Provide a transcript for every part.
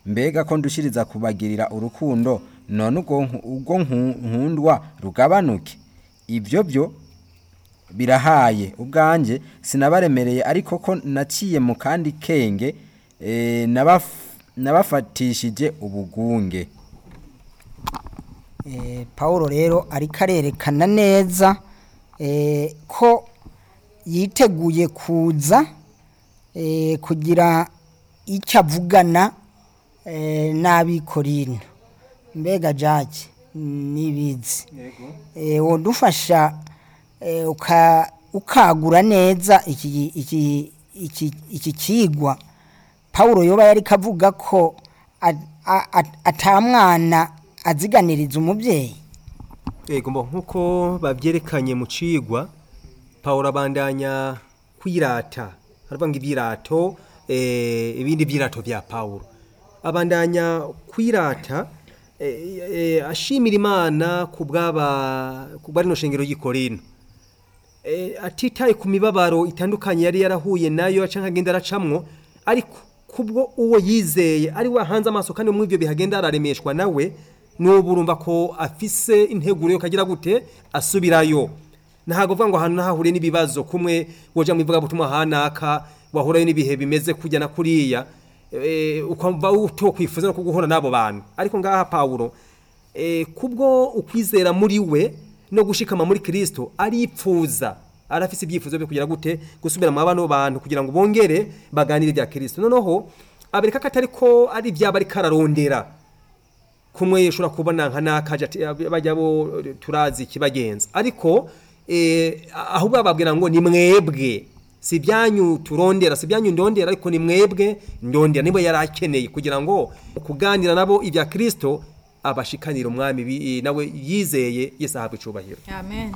mbega ko ndushiriza kubagirira urukundo none ubwo nku- ubwo nku- nkundwa rugabanuke ibyo byo birahaye ubwanjye sinabaremereye ariko ko naciye mu kandi kenge eh, nabaf- nabafatishije ubugunge Eh, Paulo rero ariko arerekana neza eh, ko yiteguye kuza eh, kugira icyo avugana eh, n'abikorino mbega jake nibizi eh, wodufasha eh, uka- ukagura neza iki iki iki iki kigwa Paulo yoba yari kavuga ko a- a- a- atamwana aziganiriza umubyeyi Ego mbo nkuko babyerekanye mu cigwa Paul abandanya kwirata aravuga ngo ibyirato eh, ibindi byirato bya Paul abandanya kwirata eh, eh, ashimira Imana ku bwaba ku bwa rino shengero y'Ikorino eh, atitaye ku mibabaro itandukanye yari yarahuye nayo aca nkagenda aracamwo ariko kubwo uwo yizeye ari we ahanze amaso kandi muri ibyo bihagenda araremeshwa nawe n'ubu urumva ko afise integuro yo kagira gute asubirayo ntabwo uvuga ngo ahantu nahahuriye n'ibibazo kumwe woja mu ivugabutumwa hanaka wahurayo n'ibihe bimeze kujya na kuriya eh, ukumva utokwifuza no kuguhura n'abo bantu ariko ngaha pawulo eh, kubwo ukwizera muri we no gushikama muri Kristo aripfuza arafise ibyifuzo byo kugira gute gusubira mu bano bantu kugira ngo bongere baganire bya Kristo noneho abereka ko atari ko ari ibyaba ari kararondera kumwe ushobora kubona nka nakaje ati bajya bo turazi kibagenza ariko eh, ahubwo bababwira ngo ni mwebwe si ibyanyu turondera si ibyanyu ndondera ariko ni mwebwe ndondera nibo yari akeneye kugira ngo kuganira nabo ibya Kristo abashikanira umwami bi- nawe yizeye Yesu ahabwa icubahiro amen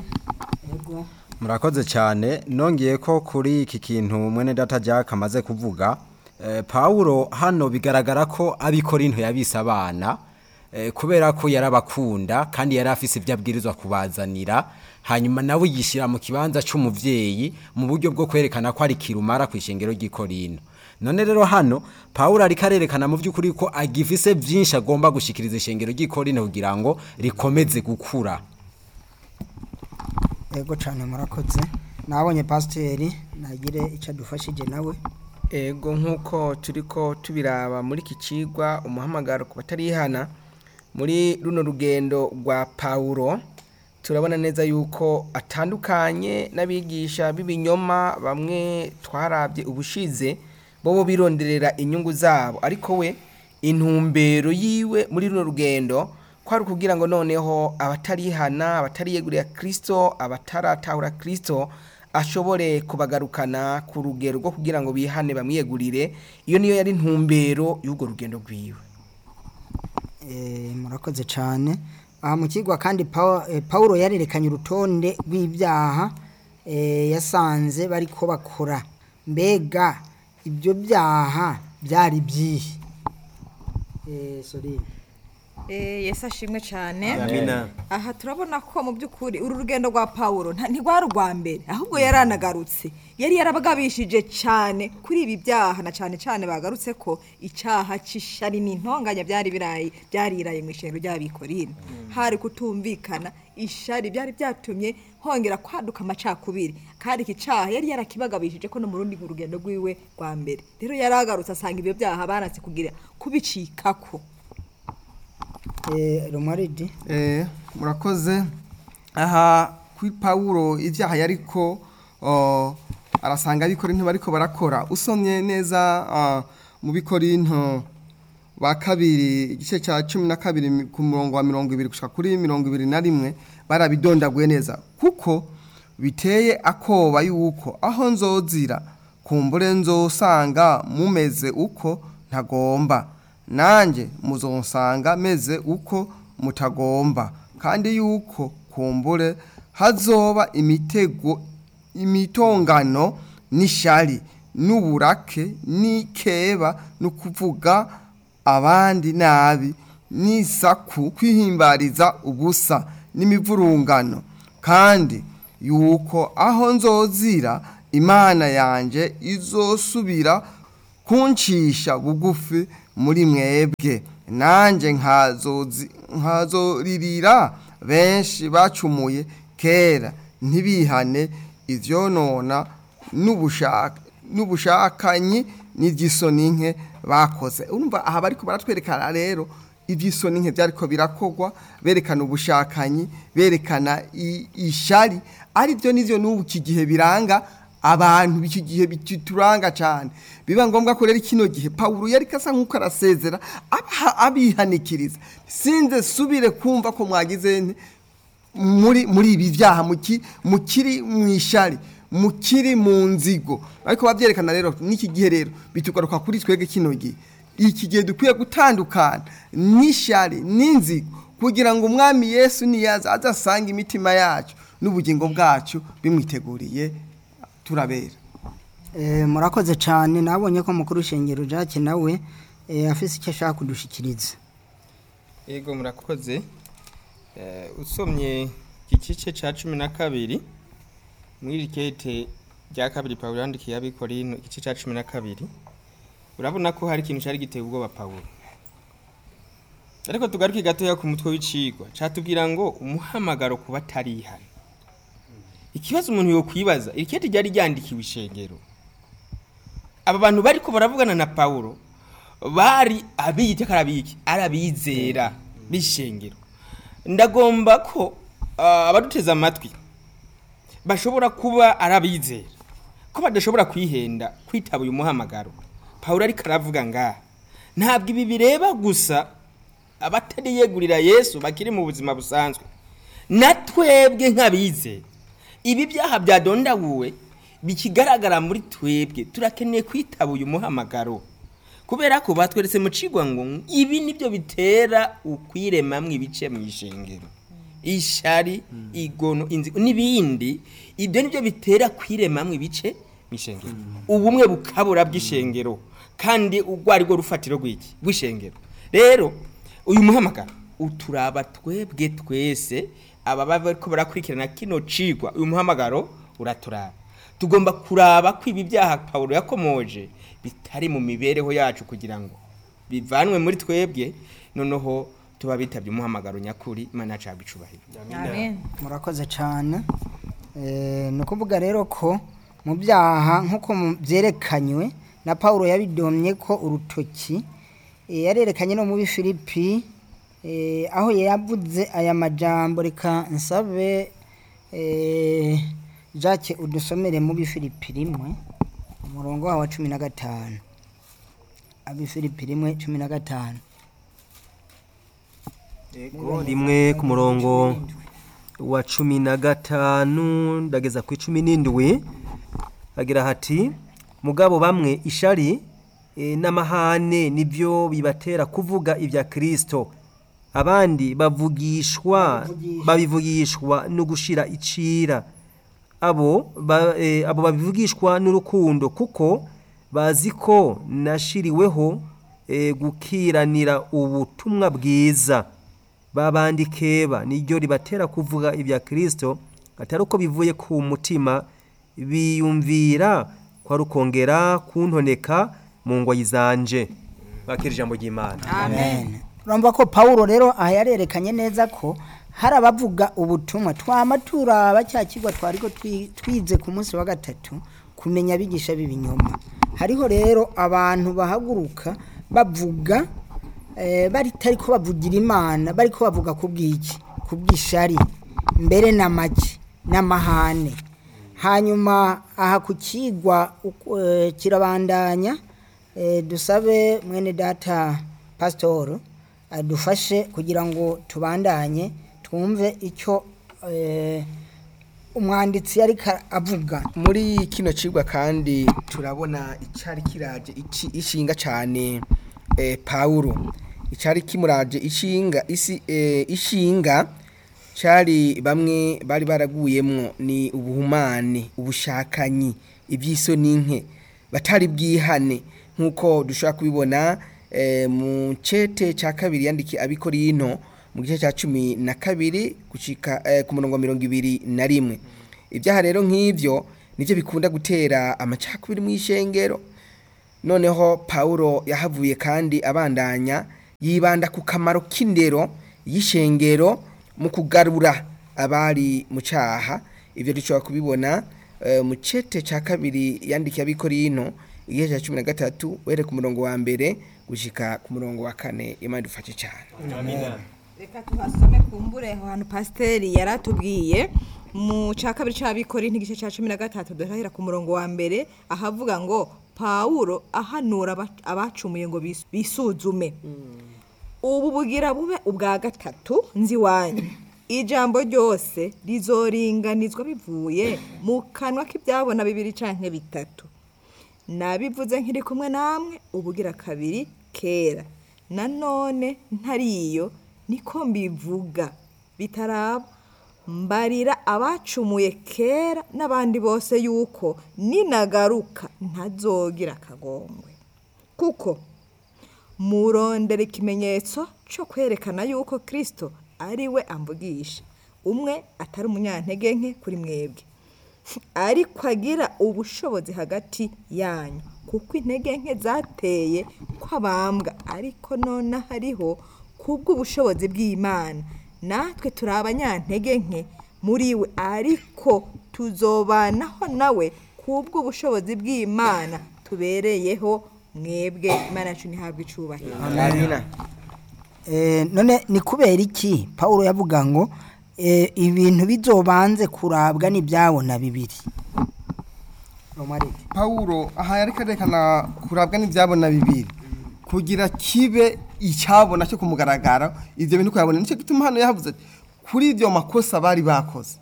murakoze cyane nongeye ko kuri iki kintu mwene data jack amaze kuvuga eh, pawulo hano bigaragara ko abikorinto yabise abana eh, kubera ko yarabakunda kandi yari afise ibyo abwirizwa kubazanira hanyuma nawe yishyira mu kibanza cy'umubyeyi mu buryo bwo kwerekana ko ari kirumara ku ishengero ry'ikorino none rero hano pawulo ariko arerekana mu by'ukuri ko agifise byinshi agomba gushikiriza ishengero ry'ikorino kugira ngo rikomeze gukura yego cyane murakoze nabonye pasiteri nagire icyo adufashije nawe ego nk'uko turi ko tubiraba muri iki kigwa umuhamagaro ku batarihana muri runo rugendo rwa pawulo turabona neza yuko atandukanye n'abigisha b'ibinyoma bamwe twarabye ubushize bo bironderera inyungu zabo ariko we intumbero yiwe muri runo rugendo kwari ukugira ngo noneho abatarihana abatariyegurira kirisito abataratahura kirisito ashobore kubagarukana ku rugero rwo kugira ngo bihane bamwiyegurire iyo niyo yari intumbero y'urwo rugendo rwiwe Eh, murakoze cyane aha mu kigwa kandi Paul- eh, Paulo yarerekanye urutonde rw'ibyaha eh, yasanze bari ko bakora mbega ibyo byaha byari byihe Eh, sorry Eh, yesu ashimwe cyane amina aha turabona ko mu by'ukuri uru rugendo rwa pawulo nta- ntirwari urwa mbere ahubwo yari anagarutse yari yarabagabishije cyane kuri ibi byaha na cyane cyane bagarutse ko icyaha cy'ishari n'intonganya byari birayi byariraye mu ishengero ry'abikorino hari kutumvikana ishari byari byatumye hongera kwaduka amacakubiri kandi iki cyaha yari yarakibagabishije ko no mu rundi rugendo rwiwe rwa mbere rero yari agarutse asanga ibyo byaha baranse kugira kubicikako Eh, Romaridi Eh, murakoze aha kuri pawulo ibyaha yariko oh, arasanga abikorinto bariko barakora usomye neza ah, mu bikorinto ba kabiri igice cya cumi na kabiri mi- ku murongo wa mirongo ibiri gushika kuri mirongo ibiri na rimwe barabidondaguye neza kuko biteye akoba yuko aho nzozira kumbure nzosanga mumeze uko ntagomba nanjye muzonsanga meze uko mutagomba kandi yuko kumbure hazoba imitego imitongano n'ishari n'uburake n'ikeba no kuvuga abandi nabi n'isaku kwihimbariza ubusa n'imivurungano kandi yuko aho nzozira imana yanjye izosubira kuncisha bugufi muri mwebwe nanjye nkazozi- nkazoririra benshi bacumuye kera ntibihane ivyonona n'ubushaka n'ubushakanyi n'iby'isoni nke bakoze urumva aha bariko baratwerekana rero iby'isoni nke byariko birakogwa berekana ubushakanyi berekana i- ishari ari byo n'ivyo n'ubu iki gihe biranga abantu b'iki gihe bituranga cyane biba ngombwa ko rero kino gihe pawulo yari kasa nk'uko arasezera abaha- abihanikiriza sinze subire kumva ko mwagize nte muri muri ibi byaha muki mukiri mu ishari mukiri mu nzigo ariko babyerekana rero n'iki gihe rero bitugaruka kuri twebwe kino gihe iki gihe dukwiye gutandukana n'ishari n'inzigo kugira ngo umwami yesu niyaza azasanga imitima yacu n'ubugingo bwacu bimwiteguriye turabera Eh, murakoze cyane nabonye ko mukuru shengero Jacques nawe eh, afise icyo ashaka kudushikiriza yego murakoze Eh, usomye igice cya cumi na kabiri muri iri kete rya kabiri pawulo yandikiye abikorino igice cya cumi na kabiri urabona ko hari ikintu cyari giteye ubwoba pawulo ariko tugaruke gatoya ku mutwe w'icigwa catubwira ngo umuhamagaro kuba atarihana ikibazo umuntu yokwibaza iri kete ryari ryandikiwe ishengero aba bantu bariko baravugana na pawulo bari abiyita karabiki arabizera b'ishengero ndagomba ko ah, abaduteze amatwi bashobora kuba arabizera ko badashobora kwihenda kwitaba uyu muhamagaro pawulo ariko aravuga ngaha ntabwo ibi bireba gusa abatari yegurira yesu bakiri mu buzima busanzwe na twebwe nk'abizera ibi byaha byadondaguwe bikigaragara muri twebwe turakeneye kwitaba uyu muhamagaro kubera ko batweretse mu cigwa ngo ibi nibyo bitera ukwiremamwo ibice mu ishengero ishari igono inzigo n'ibindi ibyo nibyo bitera kwiremamwo ibice mu ishengero ubumwe bukabura bw'ishengero kandi urwo ari rwo rufatiro rw'iki rw'ishengero rero uyu muhamagaro uturaba twebwe twese ababa bariko barakurikirana kino cigwa uyu muhamagaro uraturaba tugomba kuraba ko ibi byaha pawulo yakomoje bitari mu mibereho yacu kugira ngo bivanwe muri twebwe noneho tuba bitabye umuhamagaro nyakuri imana yacu yahabwa icubahiro amen murakoze cyane Eh, ni ukuvuga rero ko mu byaha nk'uko mu- byerekanywe na paul yabidomye ko urutoki eh, yarerekanye no muri filipi eh, aho yavuze aya majambo reka nsabe eh, jacques udusomere mu bifilipi rimwe umurongo wawo wa cumi na gatanu abifilipi rimwe cumi na gatanu Yego, rimwe ku murongo wa cumi na gatanu ndageza ku icumi n'indwi hagira hati mugabo bamwe ishari eh, n'amahane nibyo bibatera kuvuga ibya kirisito abandi bavugishwa babivugishwa no gushira icira abo ba, eh, abo babivugishwa n'urukundo kuko bazi ko nashiriweho eh, gukiranira ubutumwa bwiza babandi keba niryo ribatera kuvuga ibya kirisito atari uko bivuye ku mutima biyumvira kwa rukongera kuntoneka mu ngoyi zanje bakira ijambo ry'imana amen urumva ko paul rero aha yarerekanye neza ko hari abavuga ubutumwa twama turaba cya kigo twari ko twi- twize ku munsi wa gatatu kumenya abigisha b'ibinyoma hariho rero abantu bahaguruka bavuga eh, batari ko bavugira imana bari ko bavuga ku bw'iki ku bw'ishari mbere na make n'amahane hanyuma aha ku kigwa uko- eh, kirabandanya eh, dusabe mwene data pasitoro adufashe kugira ngo tubandanye twumve icyo eh, umwanditsi yari avuga muri kino cigwa kandi turabona icyari kiraje ici- ishinga cyane eh, pawulo icyari kimuraje ishinga isi eh, ishinga cyari bamwe bari baraguyemwo ni ubuhumane ubushakanyi iby'isoni nke batari bwihane nk'uko dushobora kubibona eh, mu cete cya kabiri yandikiye abikorino mu gice cya cumi na kabiri gucika eh, ku murongo wa mirongo ibiri na rimwe ibyaha rero nk'ibyo nibyo bikunda gutera amacakubiri mu ishengero noneho pawulo yahavuye kandi abandanya yibanda ku kamaro k'indero y'ishengero mu kugarura abari mu cyaha ibyo dushobora kubibona eh, mu cete cya kabiri yandikiye abikorino igihe cya cumi na gatatu uhere ku murongo wa mbere gushyika ku murongo wa kane imana idufashe cyane reka tuhasome kumbure aho hantu pasiteri yari atubwiye mu cya kabiri cy'abikori n'igice cya cumi na gatatu duhahera ku murongo wa mbere ahavuga ngo pawulo ahanura aba- abacumuye ngo bis- bisuzume ubu bugira bube ubwa gatatu nzi wanyu ijambo ryose rizoringanizwa bivuye mu kanwa k'ibyabona bibiri cyangwa bitatu nabivuze nkiri kumwe namwe ubugira kabiri kera nanone ntariyo niko mbivuga bitaraba mbarira abacumuye kera n'abandi bose yuko ninagaruka ntazogira akagongwe kuko murondera ikimenyetso cyo kwerekana yuko kirisito ari we amvugisha umwe atari umunyantege nke kuri mwebwe ariko agira ubushobozi hagati yanyu kuko intege nke zateye kw'abambwa ariko none hariho kubw'ubushobozi bw'imana natwe turi abanyantege nke muri we ariko tuzobanaho nawe kubw'ubushobozi bw'imana tubereyeho mwebwe imana yacu ntihabwe icyubahiro amina Eh, none ni kubera iki paul yavuga ngo eh, ibintu bizobanze kurabwa n'ibyabona bibiri Romarike. pawulo aha yari karekana kurabwa n'ibyabona bibiri kugira kibe icyabona cyo kumugaragara ibyo bintu kuyabona nicyo gituma hano yavuze ati kuri ibyo makosa bari bakoze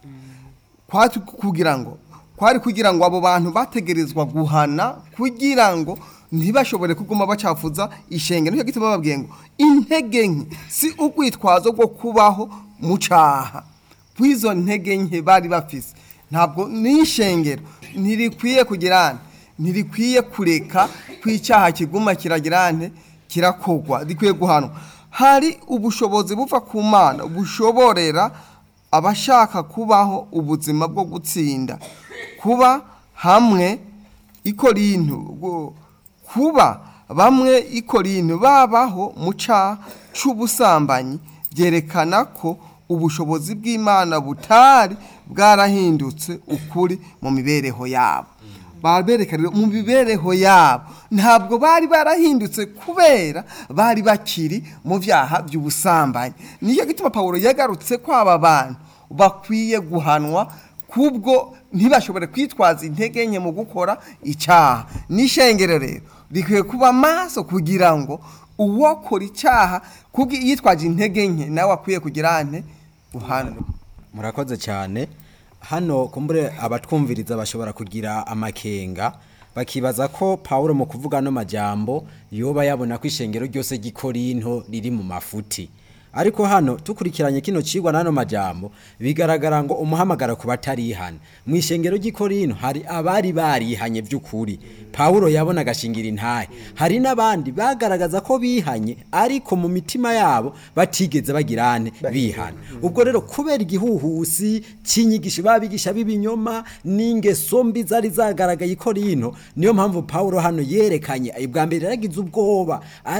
kwari kugira ngo kwari kugira ngo abo bantu bategerezwa guhana kugira ngo ntibashobore kuguma bacafuza ishenge nicyo gituma bababwiye ngo intege nke si urwitwazo rwo kubaho mu cyaha kw'izo ntege nke bari bafise ntabwo n'ishengero ntirikwiye kugira ntirikwiye kureka ko icyaha kiguma kiragira nte kirakogwa rikwiye guhanwa hari ubushobozi buva ku mana bushoborera abashaka kubaho ubuzima bwo gutsinda kuba hamwe ikorintu ubwo- kuba bamwe ikorintu babaho mu cyaha cy'ubusambanyi byerekana ko ubushobozi bw'imana butari bwarahindutse ukuri mu mibereho yabo babereka rero mu mibereho yabo ntabwo bari barahindutse kubera bari bakiri mu byaha by'ubusambanyi niyo gituma pawulo yagarutse ko aba bantu bakwiye guhanwa kubwo ntibashobore kwitwaza intege nke mu gukora icyaha n'ishengero rero rikwiye kuba maso kugira ngo uwokora icyaha kubwo yitwaje intege nke nawe akwiye kugira nte guhanwa murakoze cyane hano kumbure abatwumviriza bashobora kugira amakenga bakibaza ko Pawulo mu kuvuga ano majambo yoba yabona ko ishengero ryose ry'ikorinto riri mu mafuti ariko hano tukurikiranye kino cigwa n'ano majambo bigaragara ngo umuhamagara ku batarihana mu ishengero ry'ikorinto hari abari barihanye by'ukuri Pawulo yabona agashingira intahe hari n'abandi bagaragaza ko bihanye ariko mu mitima yabo batigeze bagirane bihana ubwo rero kubera igihuhusi cy'inyigisho babigisha b'ibinyoma n'ingeso mbi zari zagaragaye i Korinto niyo mpamvu Pawulo hano yerekanye ubwa mbere yaragize ubwoba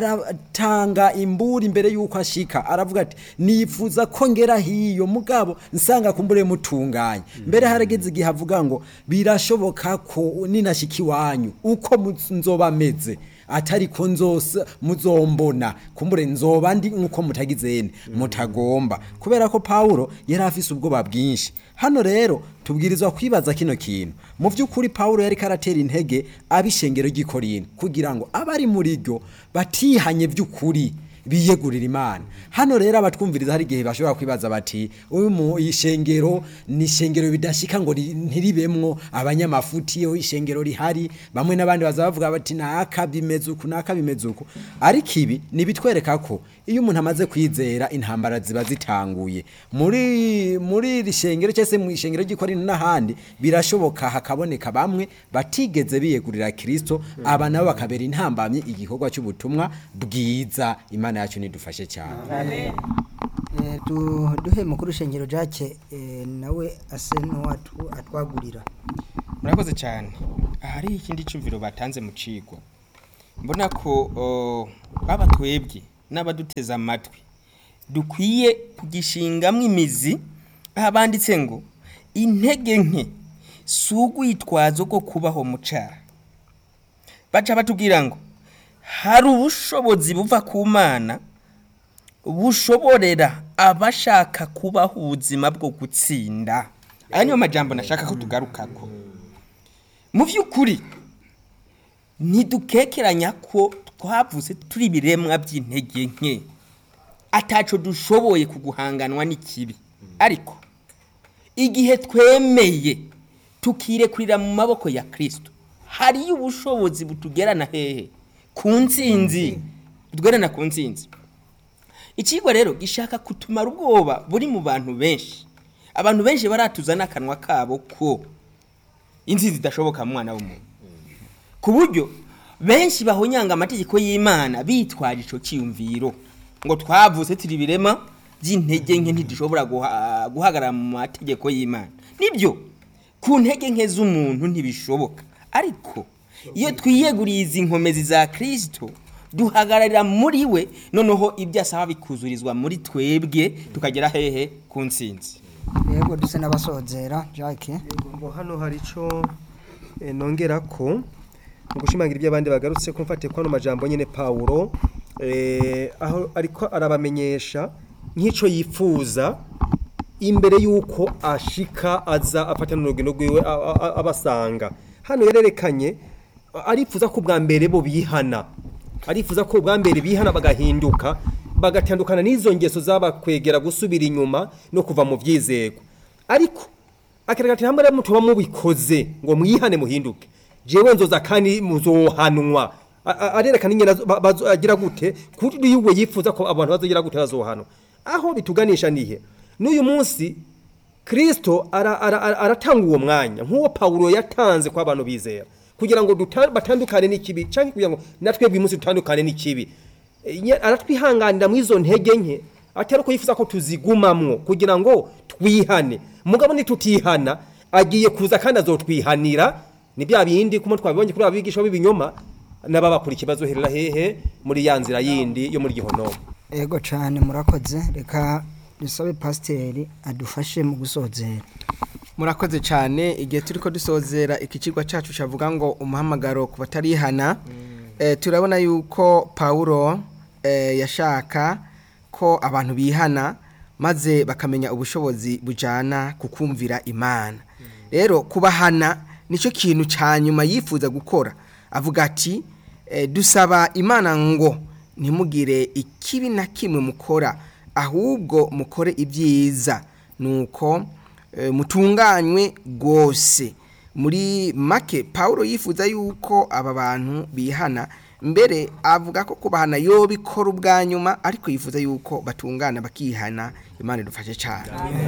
aratanga imburi imbere y'uko ashika aravuga ati nifuza ko ngera hiyo mugabo nsanga kumbure mutunganye mbere harageze igihe avuga ngo birashoboka ko ninashika iwanyu uko mu- nzoba meze atari ko nzose muzombona kumbure nzoba ndi nkuko mutagizene mutagomba kubera ko Paulo yari afise ubwoba bwinshi hano rero tubwirizwa kwibaza kino kintu mu by'ukuri Paulo yari karatera intege abishengero ry'ikorinto kugira ngo abari muri ryo batihanye by'ukuri biyegurira imana hano rero abatwumviriza hari igihe bashobora kwibaza bati uyu mu ishengero ni ishengero bidashika ngo ri- ntiribemwo abanyamafuti iyo ishengero rihari bamwe n'abandi baza bavuga bati naka bimeze uku naka bimeze uku ariko ibi nibitwereka ko iyo umuntu amaze kwizera intambara ziba zitanguye muri muri iri shengero cyangwa se mu ishengero ry'ikorinto n'ahandi birashoboka hakaboneka bamwe batigeze biyegurira kirisito aba nabo bakabera intambamye igikorwa cy'ubutumwa bwiza imana yacu nidufashe cyane Eh, du- duhe mukuru shengero jake eh, nawe ase n'uwatu atwagurira murakoze cyane aha hariho ikindi cyumviro batanze mu cigwa mbona ko o, baba twebwe n'abaduteze amatwi dukwiye kugishingamwo imizi aho banditse ngo intege nke si urwitwazo rwo kubaho mu cyaha baca batubwira ngo hari ubushobozi buva ku mana bushoborera abashaka kubaho ubuzima bwo gutsinda aya niyo majambo nashaka ko tugarukako mu by'ukuri ntidukekeranya ko twavuze turi ibiremwa by'intege nke ataco dushoboye kuguhanganwa n'ikibi ariko igihe twemeye tukirekurira mu maboko ya kirisito hariyo ubushobozi butugerana hehe ku nsinzi butugerana ku nsinzi ikigwa rero gishaka kutumara ubwoba buri mu bantu benshi abantu benshi baratuza n'akanwa kabo ko insinzi idashoboka mu mwana w'umuntu ku buryo benshi bahonyanga amategeko y'imana bitwaje icyo cyiyumviro ngo twavutse turi ibirema by'intege nke ntidushobora guha- guhagarara mu mategeko y'imana nibyo ku ntege nke z'umuntu ntibishoboka ariko iyo twiyeguriye izi nkomezi za kirisito duhagararira muri we noneho ibyo asaba bikuzurizwa muri twebwe tukagera hehe ku nsinzi yego duse n'abasozera jacques ngo hano hari icyo eh, nongera ko mu gushimangira ibyo abandi bagarutse ko mfate ko hano majambo nyine pawulo eh, aho ariko arabamenyesha nk'icyo yifuza imbere y'uko ashika aza afata n'urugendo rwiwe a- a- a- abasanga hano yarerekanye arifuza ko bwa mbere bo bihana arifuza ko bwa mbere bihana bagahinduka bagatandukana n'izo ngeso zabakwegera gusubira inyuma no kuva mu byizego ariko akareka ati hamwe mutuba mubikoze ngo mwihane muhinduke jewe nzoza kandi muzohanwa A- a- arerekana ingene azo- ba- bazo- agira gute kuri we yifuza ko abantu bazogira gute bazohanwa aho bituganisha nihe n'uyu munsi kristo ara- ara- ara- aratanga uwo mwanya nk'uwo pawulo yatanze ko abantu bizera kugira ngo duta- batandukane n'ikibi cyangwa kugira ngo natwe uyu munsi dutandukane n'ikibi E, nye- aratwihanganira mu izo ntege nke atari uko yifuza ko tuzigumamwo kugira ngo twihane mugabo nitutihana agiye kuza kandi azotwihanira ni bya bindi kuma twabibonye kuri abigisha b'ibinyoma n'ababakura ikibazo herera hehe muri ya nzira yindi yo muri gihonomo yego cyane murakoze reka dusabe pasiteri adufashe mu gusozera murakoze cyane igihe turi ko dusozera iki kigo cyacu cyavuga ngo umuhamagaro ku batarihana eh, turabona yuko pawulo eh, yashaka ko abantu bihana maze bakamenya ubushobozi bujyana ku kumvira imana rero kubahana nicyo kintu cya nyuma yifuza gukora avuga ati eh, dusaba imana ngo ntimugire ikibi na kimwe mukora ahubwo mukore ibyiza nuko eh, mutunganywe rwose muri make paul yifuza yuko aba bantu bihana mbere avuga ko kubahana yo bikora ubwa nyuma ariko yifuza yuko batungana bakihana imana idufashe cyane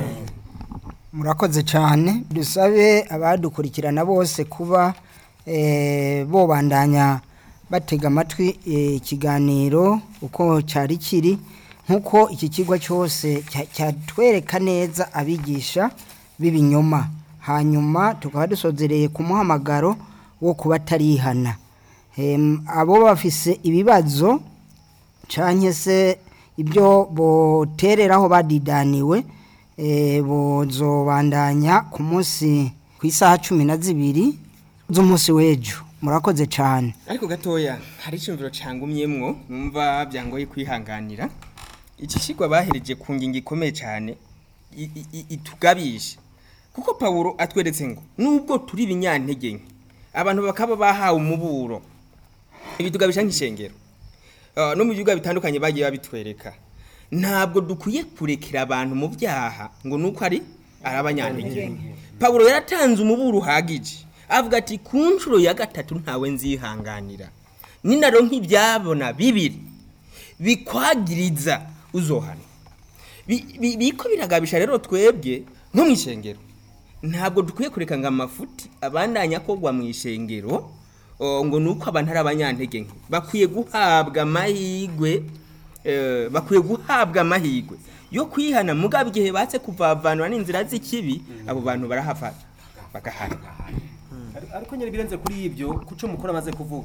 murakoze cyane dusabe abadukurikirana bose kuba eh, bobandanya batega amatwi eh, ikiganiro uko cyari kiri nk'uko iki kigo cyose cya- cyatwereka neza abigisha b'ibinyoma hanyuma tukaba dusozereye ku muhamagaro wo kuba atarihana Em, abo bafise ibibazo canke se ibyo botereraho badidaniwe eh, bozobandanya ku munsi ku isaha cumi na zibiri z'umunsi w'ejo murakoze cyane ariko gatoya hari icyumviro cyangumyemwo numva byangoye kwihanganira iki kigo bahereje ku ngingo ikomeye cyane i- i- i- itugabisha kuko pawulo atweretse ngo nubwo turi ibinyantege nke abantu bakaba bahawe umuburo ibi tugabisha nk'ishengero Ah, no mu bibuga bitandukanye bagiye babitwereka ntabwo dukwiye kurekera abantu mu byaha ngo nuko ari ari abanyantege nke pawulo yaratanze umuburo uhagije avuga ati ku nshuro ya gatatu ntawe nzihanganira ninaro nk'ibyabona bibiri bikwagiriza uzohana Bi- bi- biko biragabisha rero twebwe nko mu ishengero ntabwo dukwiye kureka ngo amafuti abandanya akogwa mu ishengero o, ngo ni uko abantu ari abanyantege nke bakwiye guhabwa amahirwe eh, bakwiye guhabwa amahirwe yo kwihana mugabo igihe batse kuvavanwa n'inzira z'ikibi abo bantu barahava bagahana ariko nyine birenze kuri ibyo kuco mukuru amaze kuvuga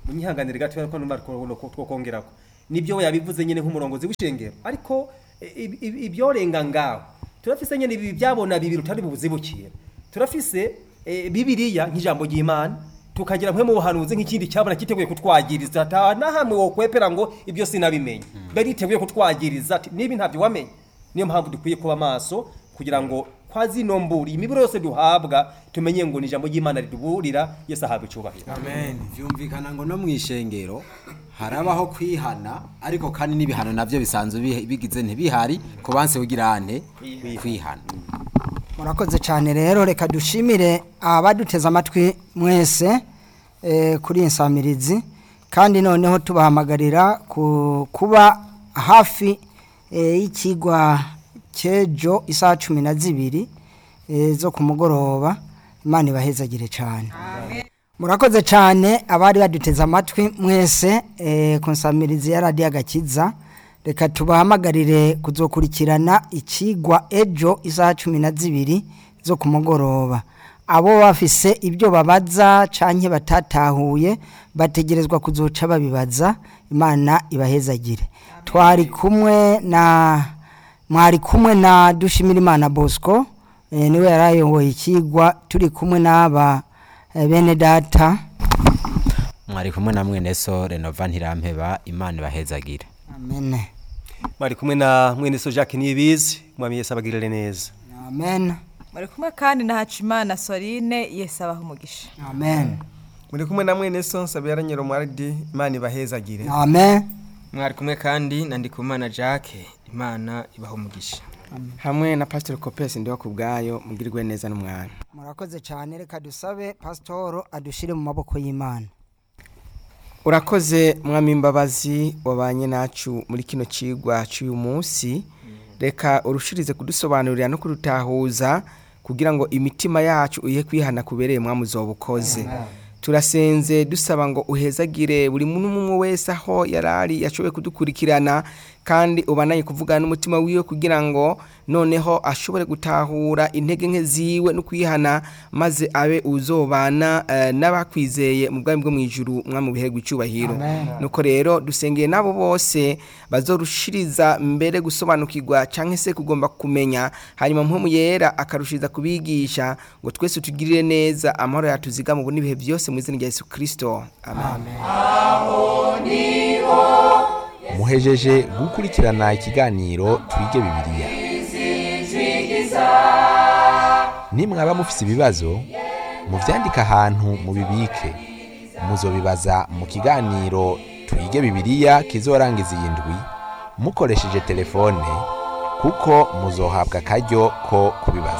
munyihanganire gato ko numva twokongerako nibyo yabivuze nyine nk'umurongozi w'ishengero ariko eh, ib- ib- ibyorenga ngaho turafise nyine ibi byabona bibiri utari bubuzibukira turafise eh, bibiliya nk'ijambo ry'imana tukagira mwe mu buhanuzi nk'ikindi cyabona kiteguye kutwagiriza ata na hamwe wokwepera ngo ibyo sinabimenye bari iteguye kutwagiriza ati nibi ntabyo wamenye niyo mpamvu dukwiye kuba maso kugira ngo kwa zino mburi imiburo yose duhabwa tumenye ngo ni ijambo ry'imana riduburira yesu ahabwa icyubahiro byumvikana ngo no mu ishengero harabaho kwihana ariko kandi n'ibihano nabyo bisanzwe bihe- bigize ntibihari ku banse ugirane kwihana murakoze cyane rero reka dushimire abaduteze amatwi mwese eh, kuri iyi nsamirizi kandi noneho tubahamagarira ku- kuba hafi eh, y'ikigwa cy'ejo isaha cumi na zibiri eh, zo ku mugoroba imana ibahezagire cyane murakoze cyane abari baduteze amatwi mwese eh, ku nsamirizi ya radiyo agakiza reka tubahamagarire kuzokurikirana ikigwa ejo isaha cumi na zibiri zo ku mugoroba abo bafise ibyo babaza canke batatahuye bategerezwa kuzoca babibaza imana ibahezagire twari kumwe na mwari kumwe na dushimira imana bosco eh, niwe yarayoboye ikigwa turi kumwe n'aba eh, bene data mwari kumwe na mwene so renova ntirampeba imana ibahezagire amen mwari kumwe na mwene so jacques niyibizi mwami yesu abagirire neza amen bari kumwe kandi na hacimana sorine yesu abaha umugisha amen muri kumwe na mwene so nsabera nyiromwaridi imana ibahezagire amen mwari kumwe kandi na ndikumana jacques imana ibaha umugisha hamwe na pasiteri kopesi ndiho ku bwayo mugirwe neza n'umwana murakoze cyane reka dusabe pasitoro adushire mu maboko y'imana urakoze mwami imbabazi wabanye nacu muri kino kigwa cy'uyu munsi reka urushirize kudusobanurira no kudutahuza kugira ngo imitima yacu uyihe kwihana kubereye mwami uzoba ukoze turasenze dusaba ngo uhezagire buri muntu umwe wese aho yari ari yashoboye kudukurikirana kandi ubanaye kuvugana n'umutima wiwe kugira ngo noneho ashobore gutahura intege nke ziwe no kwihana maze abe uzobana eh, n'abakwizeye mu bwami bwo mu ijuru mwami biherwa icyubahiro nuko rero dusengeye n'abo bose bazorushiriza mbere gusobanukirwa cyangwa se kugomba kumenya hanyuma mpemu yera akarushiriza kubigisha ngo twese tugirire neza amahoro yatuziga mu n'ibihe byose mu izina rya yesu kirisito amen muhejeje gukurikirana ikiganiro twige bibiliya nimwaba mufise ibibazo muvyandike ahantu mubibike muzobibaza mu kiganiro twige bibiliya kizorangiza iyi ndwi mukoresheje telefone kuko muzohabwa akaryo ko kubibaza